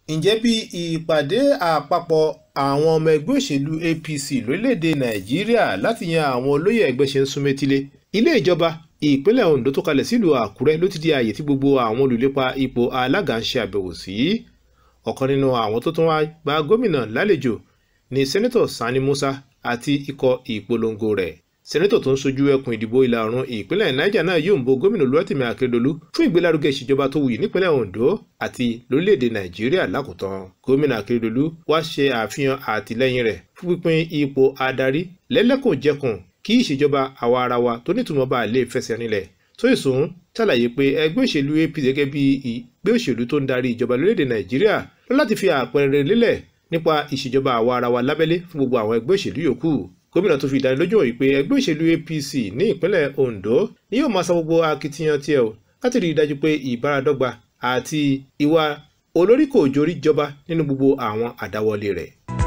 ǹjẹ́ bí ìpàdé àpapọ̀ àwọn ọmọ ẹgbẹ́ òṣèlú apc lórílẹ̀‐èdè nàìjíríà láti yan àwọn olóyè ẹgbẹ́ ṣe ń sún métílé ilé ìjọba ìpínlẹ̀ ondo tó kalẹ̀ sílùú àkúrẹ́ ló ti di ààyè tí gbogbo àwọn olùlépa ipò alága ń ṣe àbẹ̀wò sí ọ̀kan nínú àwọn tó tún wá gba gómìnà lálejò ní sẹ́nẹ́tọ̀ sani musa àti ikọ̀ ìpolongo rẹ̀ sẹ́nẹ́tọ̀ tó ń sojú ẹkùn ìdìbò ìlà oòrùn ìpínlẹ̀ niger náà yóò ń bo gómìnà olúwàtìmí akérèdọ́lù fún ìgbélárugẹ ìṣèjọba tó wuyì nípínlẹ̀ ondo àti lórílẹ̀‐èdè nàìjíríà lákòótán gómìnà akérèdọ́lù wá ṣe àfihàn àtìlẹ́yìn rẹ̀ fún pípín ipò adarí lẹ́lẹ́kùnjẹkùn kí ìṣèjọba àwa ara wa tó nítumọ̀ bá lè fẹsẹ̀ rinlẹ̀ tó ìsún ṣàlàyé pé ẹgbẹ́ òṣèlú apc gẹ́gẹ́ bí ìgbẹ́ òṣèlú tó ń darí ìjọba lórílẹ̀‐èdè nàìjíríà lọ láti fi àpẹẹrẹ lélẹ̀ nípa ìṣèjọba àwa ara wa lábẹ́lé fún gbogbo àwọn ẹgbẹ́ òṣèlú yòókù gómìnà tó fi ìdánilójú hàn wípé ẹgbẹ́ òṣèlú apc ní ìpínlẹ̀ ondo ni yóò máa sa gbogbo akitiyan tiẹ̀ o láti rí i dájú pé ìbáradọ́gba àti ìwà olórí kò jórí jọba nínú gbogbo àwọn àdáwọlé rẹ̀.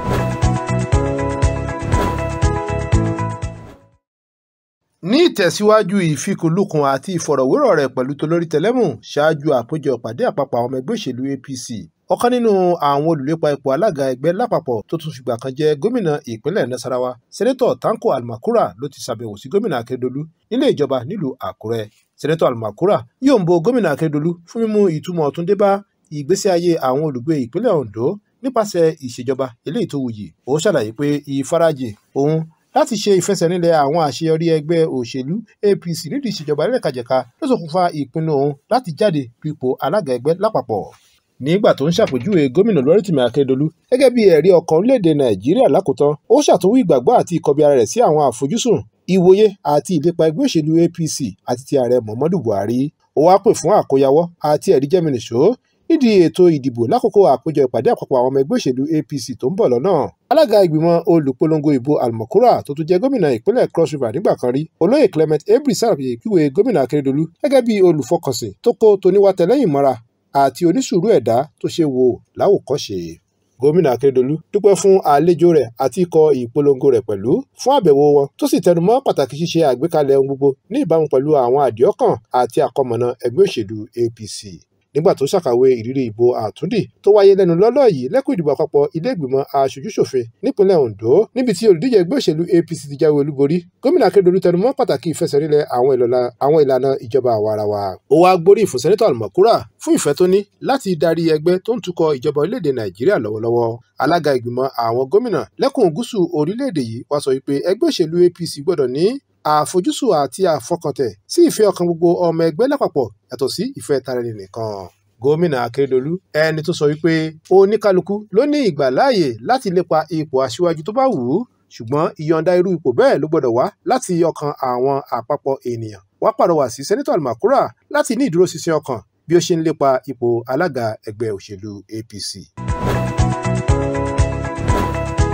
ní ìtẹ̀síwájú ìfikùnlukùn àti ìfọ̀rọ̀wérọ̀ rẹ̀ pẹ̀lú tolórí tẹlẹ́mù ṣáájú àpéjọ ìpàdé àpapọ̀ àwọn ọmọ ẹgbẹ́ òṣèlú apc ọ̀kan nínú àwọn olùlépa ipò alága ẹgbẹ́ lápapọ̀ tó tún fìgbà kan jẹ́ gómìnà ìpínlẹ̀ nasarawa sẹ́nẹ́tọ̀ tanko almakura ló ti ṣàbẹ̀wò sí gómìnà akérèdọ́lù nílé ìjọba nílùú àkúrẹ́ sẹ́nẹ́tọ̀ almakura yóò ń bo gómìnà akérèdọ́lù fún mímú ìtumọ̀ ọ̀tun dé bá ìgbésí ayé àwọn olùgbé ìpínlẹ̀ ondo nípasẹ̀ ìṣèjọba eléyìí tó wuyì ó ṣàlàyé pé ìfarajì òun láti ṣe ìfẹsẹ̀rinlẹ̀ àwọn àṣeyọrí ẹgbẹ́ òṣèlú apc nídìí ìṣèjọba ẹlẹ́kajẹ̀ka ló ṣokùnfà ìpinnu òun láti jáde dupò alága ẹgbẹ́ lápapọ̀ nígbà tó ń ṣàpèjúwe gómìnà olúwarítìmí akérèdọ́lù gẹ́gẹ́ bí ẹ̀rí ọkàn orílẹ̀-èdè nàìjíríà lákòótán ó ṣàtúnwí ìgbàgbọ́ àti ìkọbi ara rẹ̀ sí àwọn àfojúsùn ìwòye àti ìlépa ẹgbẹ́ òṣèlú apc àti ti ààrẹ muhammadu buhari ó wáá pè fún àkóyawọ́ àti ẹ̀rí jẹ́mìnìṣó nídìí ètò ìdìbò lákòókò àpéjọ ìpàdé àpapọ̀ àwọn ọmọ ẹgbẹ́ òṣèlú apc tó ń bọ̀ lọ́nà alága ìgbìmọ̀ olùpolongo ìbò almokura tó tún jẹ́ gómìnà ìpínlẹ̀ cross river nígbà kan rí olóyè clement abri sàràyè ìpìwé gómìnà akérèdọ́lù gẹ́gẹ́ bí olùfọkànsìn tó kó toníwátẹlẹ́yìn mọ́ra àti onísùúrù ẹ̀dá tó ṣe wò láwòkọ́ṣe gómìnà akérèdọ́lù dúpẹ́ fún àlejò rẹ̀ àti ikọ̀ ìpolongo rẹ̀ pẹ̀lú fún àbẹ̀wò wọn tó sì tẹnumọ́ pàtàkì ṣíṣe àgbékalẹ̀ ohun gbogbo ní ìbámu pẹ̀lú àwọn àdìọ́kàn àti àkọmọ̀nà ẹgbẹ́ òṣèlú apc nígbà tó ṣàkàwé ìrírí ìbò àtúndì tó wáyé lẹ́nu lọ́lọ́ yìí lẹ́kùn ìdìbò àpapọ̀ ilé ìgbìmọ̀ aṣojúṣòfin nípínlẹ̀ ondo níbi tí olùdíje ẹgbẹ́ òṣèlú apc ti jáwé olúborí gómìnà akérèdọ́lù tẹnumọ́ pàtàkì ìfẹsẹ̀rinlẹ̀ àwọn ìlànà ìjọba àwarawa. ó wáá gbóríyìn fún sẹ́nẹ́tọ̀ almakura fún ìfẹ́ tó ní láti darí ẹgbẹ́ tó ń tukọ̀ ìjọba orílẹ̀-èdè nàìjíríà lọ́wọ́lọ́wọ́ alága ìgbìmọ̀ àwọn gómìnà lẹ́kùn gúúsù orílẹ̀-èdè yìí wá sọ wípé ẹgbẹ́ òṣèlú apc gbọ́dọ̀ ní àfojúsùn àti àfọkàntẹ̀ sí ìfẹ́ ọkàn gbogbo ọmọ ẹgbẹ́ lápapọ̀ yàtọ̀ sí ìfẹ́ tara ẹni nìkan gómìnà akérèdọlù ẹni tó sọ wípé oníkálukú ló ní ìgbàláàyè láti lépa ipò aṣíwájú tó bá wù ú ṣùgbọ́n ìyọ̀ǹda irú ipò bẹ́ẹ̀ ló gbọ́dọ̀ wá láti ọkàn àwọn àpapọ̀ ènìyàn wá pàrọwà sí sẹ́nitọ̀ almakura láti ní ìdúróṣinṣin ọkàn bí ó ṣe ń lépa ipò alága ẹgbẹ́ òṣèlú apc.